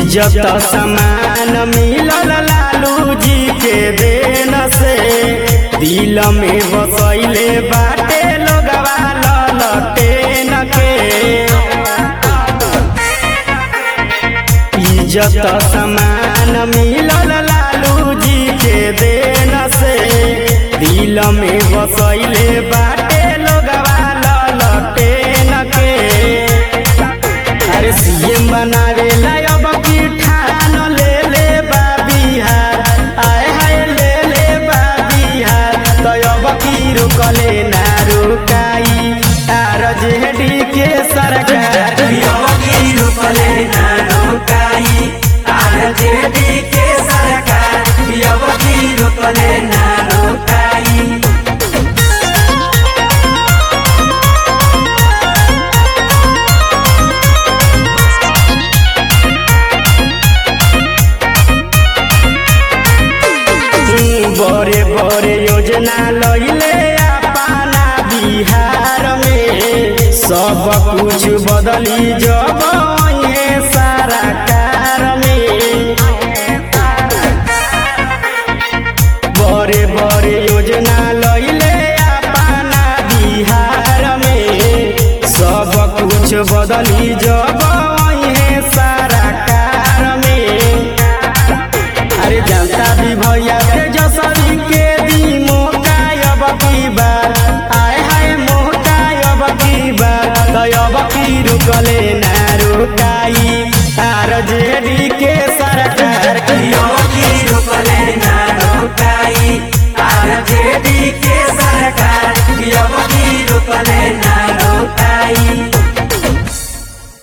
इज्जत समान मिलल लालू जी के देन से दिल में बसैले बाटे लोगवा ललटेन के इज्जत समान मिलल लालू जी के देन से दिल में बसैले बाटे लोगवा ललटेन के अरे सीएम बनावे अब की ठान ले ले बा बिहार आए हाय ले ले बा बिहार तो अब की रुकले ना रुकाई आर जेडी के सरकार योगी रुकले ना रुकाई आरजेडी के सरकार योगी रुकले ना रुकाई बड़े बड़े योजना लैले अपना बिहार में सब कुछ बदली जब ये सारा कार में बड़े बड़े योजना लैले अपना बिहार में सब कुछ बदली जब ये सारा कार में अरे जनता भी भैया तेजस्वी के दी मौका अब की बार आए हाय मौका अब की बार तो अब की रुकले ना रुकाई